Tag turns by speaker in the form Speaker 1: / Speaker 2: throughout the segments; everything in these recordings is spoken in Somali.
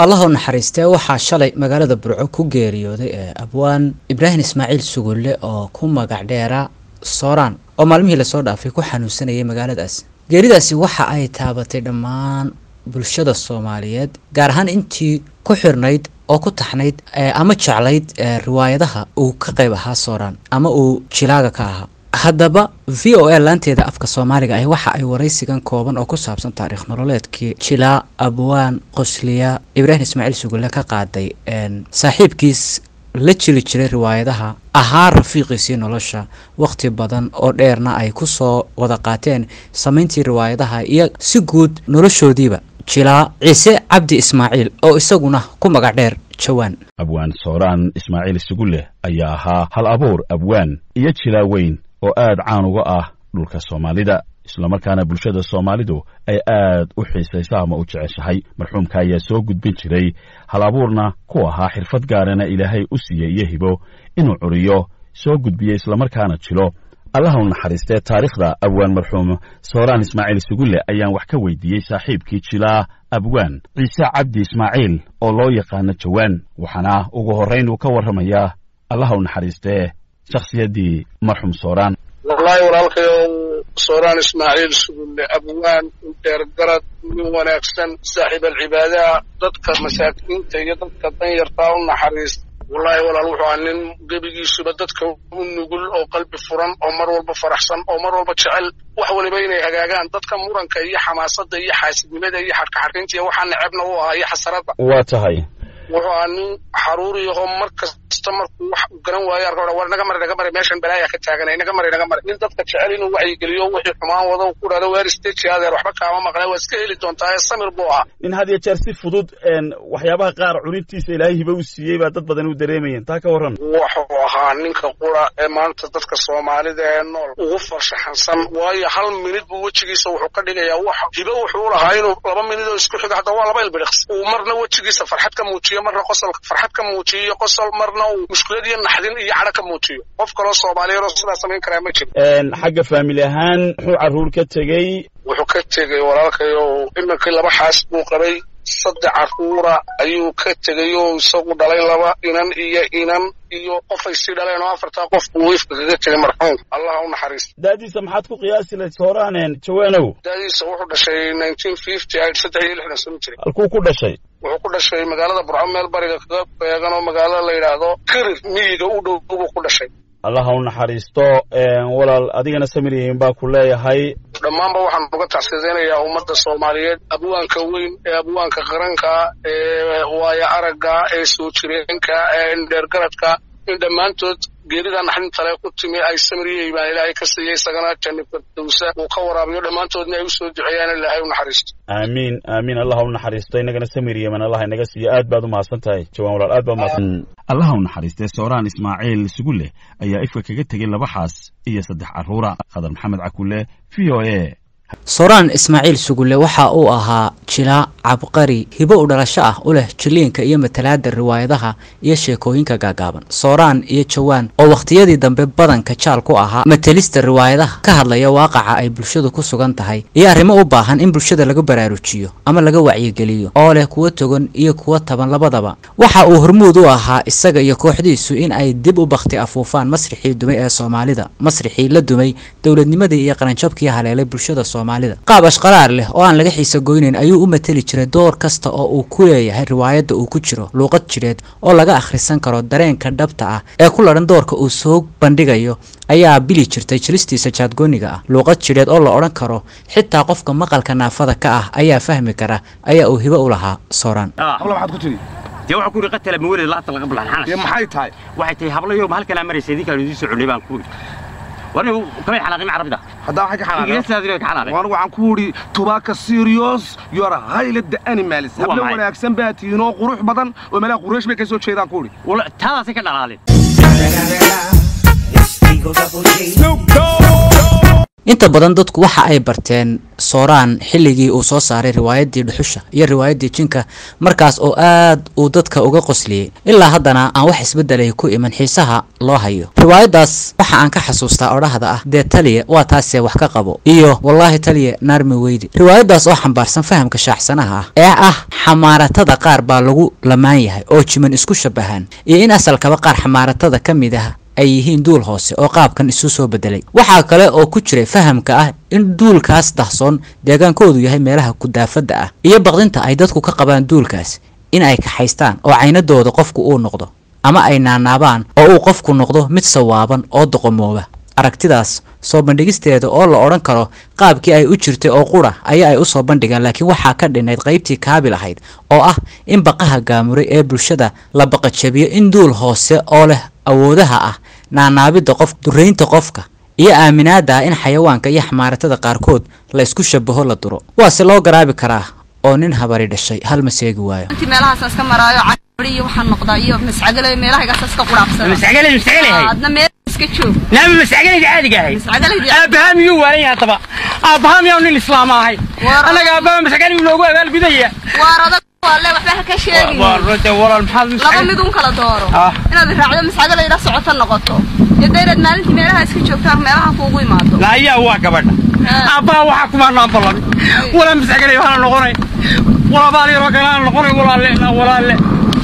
Speaker 1: allah u naxariistee waxaa shalay magaalada burco ku geeriyooday ee abwaan ibraahim ismaaciil sugulle oo ku magac dheera sooraan oo maalmihii lasoo dhaafay ku xanuunsanayay magaaladaas geeridaasi waxa ay taabatay dhammaan bulshada soomaaliyeed gaar ahaan intii ku xirnayd oo ku taxnayd ama jeclayd riwaayadaha uu ka qayb ahaa sooraan ama uu jilaaga ka ahaa haddaba v o a laanteeda afka soomaaliga ah waxa ay waraysigan kooban oo ku saabsan taariikh nololeedkii jilaa abwaan qosliya ibraahim ismaaciil sugulle ka qaaday saaxiibkiis la jiri jiray riwaayadaha ahaa rafiiqiisii nolosha wakhti badan oo dheerna ay ku soo wada qaateen samayntii riwaayadaha iyo si guud noloshoodiiba jilaa ciise cabdi ismaaciil oo isaguna ku magac dheer jawaan
Speaker 2: abwaan sooraan ismaaciil sugulle ayaa ahaa hal abuur abwaan iyo jilaa weyn oo aad caan uga ah dhulka soomaalida islamarkaana bulshada soomaalidu ay aad u xiisayso ama u jeceshahay marxuumka ayaa soo gudbin jiray hal abuurna ku ahaa xirfad gaarana ilaahay u siiyey iyo hibo inuu curiyo soo gudbiyo islamarkaana jilo allaha u naxariistee taariikhda abwaan marxuum sooraan ismaaciil sugulle ayaan wax ka weydiiyey saaxiibkii jilaa abwaan ciise cabdi ismaaciil oo loo yaqaano jawaan waxaana ugu horrayn uu ka warramayaa allaha u naxariistee shakhsiyaddii marxuum sooraan
Speaker 3: wallaahi walaalkayow sooraan ismaaciil sugulle abwaan dheergarad nin wanaagsan saaxiib alcibaadaha dadka masaakiinta iyo dadka danyartaa u naxariista wallaahi walaal wuxuu ahaa nin gebigiisuba dadka u nugul oo qalbi furan oo mar walba faraxsan oo mar walba jecel wax waliba inay hagaagaan dadka muranka iyo xamaasadda iyo xaasidnimada iyo xadhkaxadhaynta iyo waxaa necebna u ahaa iyo xasaradda
Speaker 2: waa tahay
Speaker 3: wuxuu ahaa nin xaruuriyaho mar kasta markuu wax garan waayo arka war naga mari naga mari meeshan balaaya ka taaganay naga mari naga mari nin dadka jecel inuu wacyigeliyo wixii xumaan wado ku dhahdo weer stage adeer waxba kaama maqnay waa iska heli doontaa ee samir buu ahaa
Speaker 2: nin had iyo jeer si fudud waxyaabaha qaar cunintiisa ilaahay hiba u siiyey baa dad badan u dareemayeen taa ka warran
Speaker 3: wuxuu ahaa ninka qura ee maanta dadka soomaalida ee nool ugu farshaxansan waayo hal minid buu wejigiisa wuxuu ka dhigayaa wax hibo wuxuu lahaa inuu laba minid oo isku xiga hadda waa laba ilbiriqs uu marna wejigiisa farxad ka muujiyo marna qosolka farxad ka muujiyo qosol marna uu mushkilad iyo naxdin iyo cadho ka muujiyo qof kaloo soomaaliyeed oo sidaa samayn karaa ma jiro
Speaker 2: xagga faamili ahaan muxuu carruur ka tegey
Speaker 3: wuxuu ka tegey walaalkayo iminkii laba xaas buu qabay saddex carruura ayuu ka tegay oo isagu dhalay laba inan iyo inan iyo qofay sii dhaleen oo afartaa qof buu wiifka kaga tegay marxuum allah u naxariista
Speaker 2: daadiisa maxaad ku qiyaasi lahayd sooraanen jawaanow
Speaker 3: daadiisa wuxuu dhashay nineteen fifty aid saddex iyo lixdan sano jiray
Speaker 2: halkuu ku dhashay
Speaker 3: wuxuu ku dhashay magaalada burco meel bariga kaga beegan oo magaalada la yidhaahdo kirir miyiga u dhow buu ku dhashay
Speaker 2: allaha u naxariisto walaal adigana samiriyin baa ku leeyahay
Speaker 3: dhammaanba waxaan uga tacsiyadaynayaa ummadda soomaaliyeed abwaanka weyn ee abwaanka qaranka ee waaya aragga ee soo jireenka ee indheergaradka in dhammaantood geerida naxdintale ku timi ay samiriyey baan ilaahay ka siiyey isagana janni firdowsa uu ka waraabiyo dhammaantoodna ay u soo duceeyaan ilaahay u naxariisto
Speaker 2: aamiin aamiin allaha u naxariisto inagana samiriyeman allah inaga siiyo aad baad u mahadsan tahay jawaan walaal aad baad umahadsan allaha u naxariistee sooraan ismaaciil sugulle ayaa ifka kaga tegey laba xaas iyo saddex carruura khadar maxamed cakulle v o a
Speaker 1: sooraan ismaaciil sugulle waxa uu ahaa jilaa cabqari hibo u dhalasho ah u leh jiliinka iyo matalaada riwaayadaha iyo sheekooyinka gaagaaban sooraan iyo jawaan oo wakhtiyadii dambe badanka jaal ku ahaa matalista riwaayadaha ka hadlaya waaqaca ay bulshadu ku sugan tahay iyo arrimo u baahan in bulshada laga baraarujiyo ama laga wacyigeliyo oo leh kuwo togan iyo kuwo taban labadaba waxa uu hormuud u ahaa isaga iyo kooxdiisu in ay dib u bakhti afuufaan masrixii dumay ee soomaalida masrixii la dumay dowladnimadii iyo qaranjabkii haleelay bulshada qaab ashqaraar leh oo aan laga xiisa goynayn ayuu u mateli jiray door kasta oo uu ku leeyahay riwaayadda uu ku jiro luuqad jireed oo laga akhrisan karo dareenka dhabta ah ee ku ladhan doorka uu soo bandhigayo ayaa bili jirtay jiristiisa jaadgooniga ah luuqad jidheed oo la odhan karo xitaa qofka maqalka naafada ka ah ayaa fahmi kara ayaa uu hibo u lahaa sooraan
Speaker 4: dee waxaa ku yidhi qatala mawalid laata laga bulaan
Speaker 5: dee maxay tahay
Speaker 4: waxay tahay hablayo halkanaa maraysa idinkaan idiin soo cunay baan ku yidhi warnigu kamay xanaaqin carabida
Speaker 5: haddaa waxay ka xanaaqeen
Speaker 4: ingiriistaadina ka xanaaqeen
Speaker 5: waan waxaan ku yidhi tubaaka serious you are highly the animals
Speaker 4: Waa
Speaker 5: hablo
Speaker 4: maxay?
Speaker 5: wanaagsan baa tihiin oo qurux badan oo meelaha quraysh bay ka soo jeedaan ku yidhi
Speaker 4: wala taadaasay ka dhalaaleen
Speaker 6: Snoop Dogg.
Speaker 1: inta badan dadku waxa ay barteen sooraan xilligii uu soo saaray riwaayaddii dhuxusha iyo riwaayaddii jinka markaas oo aad uu dadka uga qosliyey ilaa haddana aan wax isbeddelay ku iman xiisaha loo hayo riwaayaddaas waxa aan ka xasuustaa odhahda ah dee taliya waa taasee wax ka qabo iyo wallaahi taliya naarmi weydi riwaayaddaas oo xambaarsan fahamka shaacsanaha ah ee ah xamaaratada qaar baa lagu lamaan yahay oo jiman isku shabahaan iyo in asalkaba qaar xamaaratada ka mid ah ay yihiin duul hoose oo qaabkan isu soo bedelay waxaa kale oo ku jiray fahamka ah in duulkaas dahsoon deegaankoodu yahay meelaha kudaafadda ah iyo baqdinta ay dadku ka qabaan duulkaas in ay kaxaystaan oo caynadooda qofku uu noqdo ama ay naanaabaan oo uu qofku noqdo mid sawaaban oo doqomooba aragtidaas soo bandhigisteeda oo la odhan karo qaabkii ay u jirtay oo qura ayaa ay u soo bandhigaan laakiin waxaa ka dhinayd qaybtii kaabil ahayd oo ah in baqaha gaamuray ee bulshada la baqajabiyo in duul hoose oo leh awoodaha ah naanaabidda qof duraynta qofka iyo aaminaada ah in xayawaanka iyo xamaaratada qaarkood la isku shabaho la duro waase loo garaabi karaa oo nin habari dhashay hal ma seegi waayo
Speaker 6: intii meelahaas iska maraayo cari iyo waxaan noqdaa iyo mascagale meelahaygaas iska quraabsada
Speaker 4: mascagale mascagale hay
Speaker 6: adna meel iska joog
Speaker 4: naama mascagalayda caadiga ahay
Speaker 6: mascagalaydi
Speaker 4: aabbahaa miyuu waalan yahay haddaba aabbahaa miyaa nin islaama ahay
Speaker 6: War-
Speaker 4: annaga aabbaha mascagalaygu noogu abaalgudaya
Speaker 6: waar adag waale waxba ha ka sheegin
Speaker 4: de walaal maxaad
Speaker 6: laba
Speaker 4: mascagale
Speaker 6: mid un kala dooro
Speaker 4: Ah.
Speaker 6: inaad raacdo mascagalayda socoto noqoto iyo dayraad maalintii meelaha iska joogtaan meelaha kuugu imaado
Speaker 4: laayaa waa gabadha
Speaker 6: Ah.
Speaker 4: aabbaha waxaa kumaanaan ballan walaa mascagalay waxaana noqonay walaa baal yaroo kale aan noqonay walaalle walaalle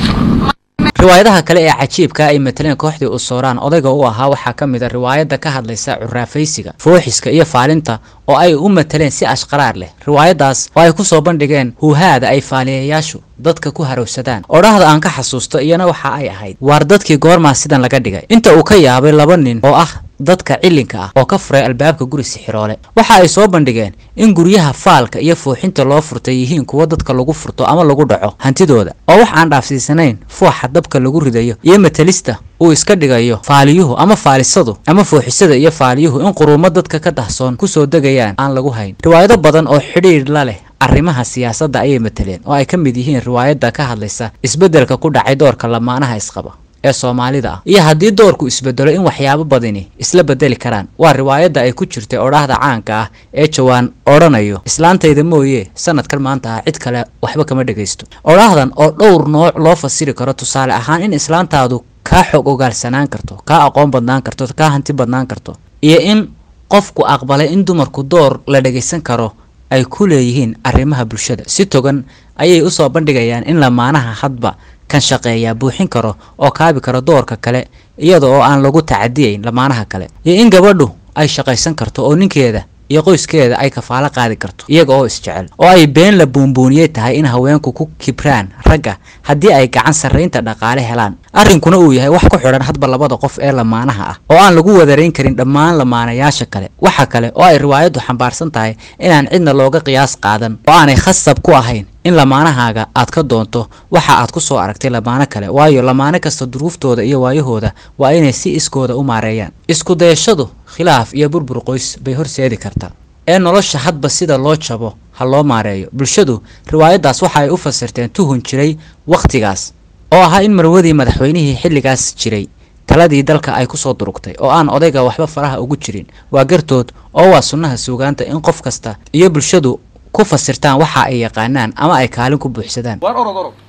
Speaker 1: riwaayadaha kale ee cajiibka ay mataleen kooxdii u sooraan odayga u ahaa waxaa ka mid a riwaayadda ka hadlaysa curaafaysiga fooxiska iyo faalinta oo ay u mataleen si ashqaraar leh riwaayaddaas oo ay ku soo bandhigeen huuhaada ay faaliyayaashu dadka ku harowsadaan odhahda aan ka xasuusto iyana waxa ay ahayd waar dadkii goormaa sidan laga dhigay inta uu ka yaabay laba nin oo ah dadka cilinka ah oo ka furay albaabka guri sixiroole waxa ay soo bandhigeen in guryaha faalka iyo fuuxinta loo furtay yihiin kuwo dadka lagu furto ama lagu dhaco hantidooda oo wax aan dhaafsiisanayn fuuxa dabka lagu ridayo iyo matalista uu iska dhigayo faaliyuhu ama faalisadu ama fuuxisada iyo faaliyuhu in quruumo dadka ka dahsoon kusoo degayaan aan lagu hayn riwaayado badan oo xidhiidh la leh arrimaha siyaasadda ayay mataleen oo ay ka mid yihiin riwaayadda ka hadlaysa isbeddelka ku dhacay doorka lamaanaha isqaba ee soomaalida ah iyo haddii doorku isbedelo in waxyaabo badani isla bedeli karaan waa riwaayadda ay ku jirtay odhaahda caanka ah ee jawaan odhanayo islaantayda mooye sanadkan maanta ah cid kale waxba kama dhegaysto odhaahdan oo dhowr nooc loo fasiri karo tusaale ahaan in islaantaadu kaa xog ogaalsanaan karto kaa aqoon badnaan karto kaa hanti badnaan karto iyo in qofku aqbalay in dumarku door la dhegaysan karo ay ku leeyihiin arrimaha bulshada si togan ayay u soo bandhigayaan in lamaanaha hadba kan shaqeeyaa buuxin karo oo kaabi karo doorka kale iyada oo aan lagu tacadiyayn lamaanaha kale iyo in gabadhu ay shaqaysan karto oo ninkeeda iyo qoyskeeda ay kafaalo qaadi karto iyaga oo isjecel oo ay been la buunbuuniyey tahay in haweenku ku kibraan ragga haddii ay gacan sarraynta dhaqaale helaan arrinkuna uu yahay wax ku xidhan hadba labada qof ee lamaanaha ah oo aan lagu wadarayn karin dhammaan lamaanayaasha kale waxa kale oo ay riwaayaddu xambaarsan tahay inaan cidna looga qiyaas qaadan oo aanay khasab ku ahayn in lamaanahaaga aad ka doonto waxa aad ku soo aragtay lamaano kale waayo lamaano kasta duruuftooda iyo waayahooda waa inay si iskooda u maareeyaan isku dayashadu khilaaf iyo burbur qoys bay horseedi kartaa ee nolosha hadba sida loo jabo ha loo maareeyo bulshadu riwaayaddaas waxa ay u fasirteen tuhun jiray wakhtigaas oo ahaa in marwadii madaxweynihii xilligaas jiray taladii dalka ay kusoo durugtay oo aan odayga waxba faraha ugu jirin waa gartood oo waa sunnaha suugaanta in qof kasta iyo bulshadu ku fasirtaan waxa ay yaqaanaan ama ay kaalin ku buuxsadaan
Speaker 5: waar orod orod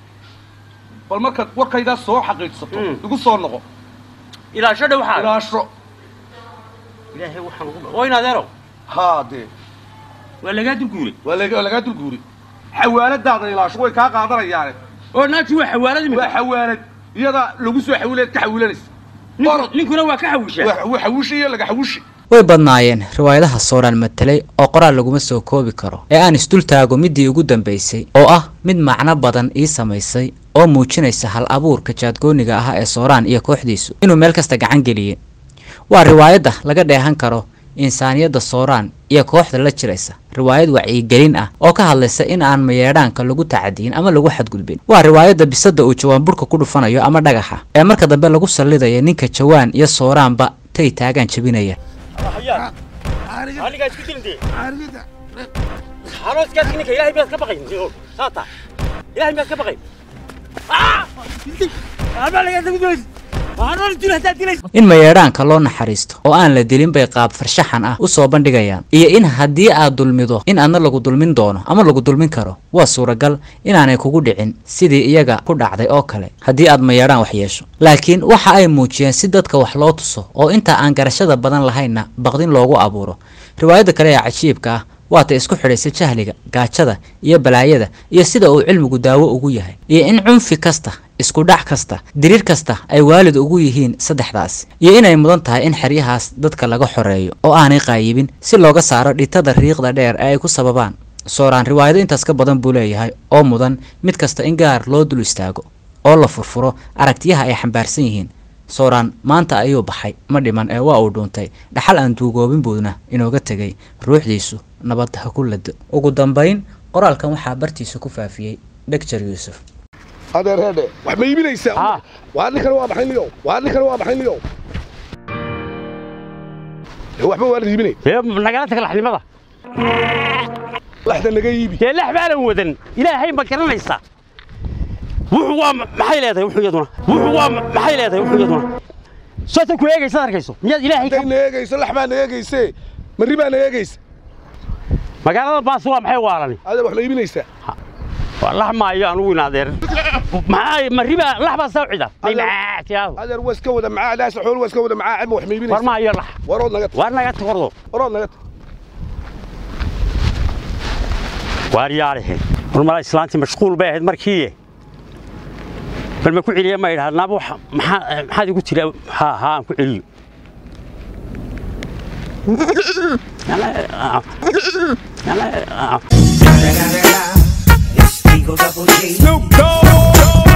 Speaker 5: bal markaad warkaydaa soo xaqiijsato
Speaker 4: Mm.
Speaker 5: igu soo noqo
Speaker 4: ilaasho dhow waxaa
Speaker 5: ilaasho
Speaker 4: ilaahay waxaan ugu oo in adeero
Speaker 5: haa dee
Speaker 4: waa lagaa dulguuray
Speaker 5: waa lag- waa lagaa dulguuri xawaaladaada ilaasho way kaa qaadanayaane
Speaker 4: oo naagtii waa xawaalad
Speaker 5: waa
Speaker 4: imika
Speaker 5: xawaalad iyadaa lagu soo xawileed ka xawilanaysa
Speaker 4: Ninku- ninkuna waa ka xawishaa
Speaker 5: waa waa xawushi iyo laga xawushi
Speaker 1: way badnaayeen riwaayadaha sooraan matelay oo qoraal laguma soo koobi karo ee aan isdul taago midii ugu dambaysay oo ah mid macno badan ii samaysay oo muujinaysa hal abuurka jaadgooniga ah ee sooraan iyo kooxdiisu inuu meel kasta gacan geliyey waa riwaayadda laga dheehan karo insaaniyadda sooraan iyo kooxda la jiraysa riwaayad wacyigelin ah oo ka hadlaysa in aan mayeedhaanka lagu tacadiyin ama lagu xadgudbin waa riwaayadda bisada uu jawaan burka ku dhufanayo ama dhagaxa ee marka dambe lagu sallidaya ninka jawaan iyo sooraanba tay taagaan jabinaya
Speaker 4: anigaa isku dilin dee xanooskaas ninka ilaahay miyaad ka baqayn saata ilaahay miyaad ka baqayn abaa lagaa dagu doonaysa
Speaker 1: in mayeedhaanka loo naxariisto oo aan la dilin bay qaab farshaxan ah u soo bandhigayaan iyo in haddii aad dulmido in aadna lagu dulmin doono ama lagu dulmin karo waa suuragal inaanay kugu dhicin sidii iyaga ku dhacday oo kale haddii aad mayeedhaan wax yeesho laakiin waxa ay muujiyeen si dadka wax loo tuso oo inta aan garashada badan lahaynna baqdin loogu abuuro riwaayadda kale ee cajiibka ah waata isku xidhaysa jahliga gaajada iyo balaayada iyo sida uu cilmigu daawo ugu yahay iyo in cunfi kasta isku dhac kasta diriir kasta ay waalid ugu yihiin saddexdaasi iyo inay mudan tahay in xeryahaas dadka laga xoreeyo oo aanay qaayibin si looga saaro dhitada riiqda dheer ee ay ku sababaan sooraan riwaayado intaas ka badan buu leeyahay oo mudan mid kasta in gaar loo dul istaago oo la furfuro aragtiyaha ay xambaarsan yihiin sooraan maanta ayuu baxay ma dhiman ee waa uu dhuuntay dhaxal aan duugoobin buudna inooga tegay ruuxdiisu nabad ha ku lado ugu dambayn qoraalkan waxaa bartiisa ku faafiyey dhegjar yuusuf
Speaker 5: adeer heedhe wax ma iibinaysaa waa ninkana waa maxay liyow waa ninkana waa maxay liyow dee waxba waa la iibinay
Speaker 7: nagala tag laxnimada
Speaker 5: laxda naga iibi
Speaker 7: dee lax baanan wadan ilaahay ma garanaysaa wuxuu waa maxay leedahay wuxuu iyaduna wuxuu waa maxay leedahay wuxuu iyaduna soota ku eegaysa arkayso miyaad ilaahay
Speaker 5: day na eegayso lax baa na eegayse marri baa na eegaysa
Speaker 7: magaalada baas waa maxay waalani
Speaker 5: adeer wax ma iibinaysaa
Speaker 7: waa lax maayo anugu in adeer maxaa marri baa lax baa soo cida
Speaker 5: adeer waa iska wada macaa laas xool waa iska wada macaa ama wax ma iibinaysaa
Speaker 7: war maayo lax
Speaker 5: warood naga
Speaker 7: war naga takordo
Speaker 5: warood naga
Speaker 7: waar yaarihe war mala islaantii mashquul bay ahayd markii bal ma ku celiya ma idhaha naaba maxaa maxaad igu tiri haa haa aan ku celiyo
Speaker 8: Snoop Dogg.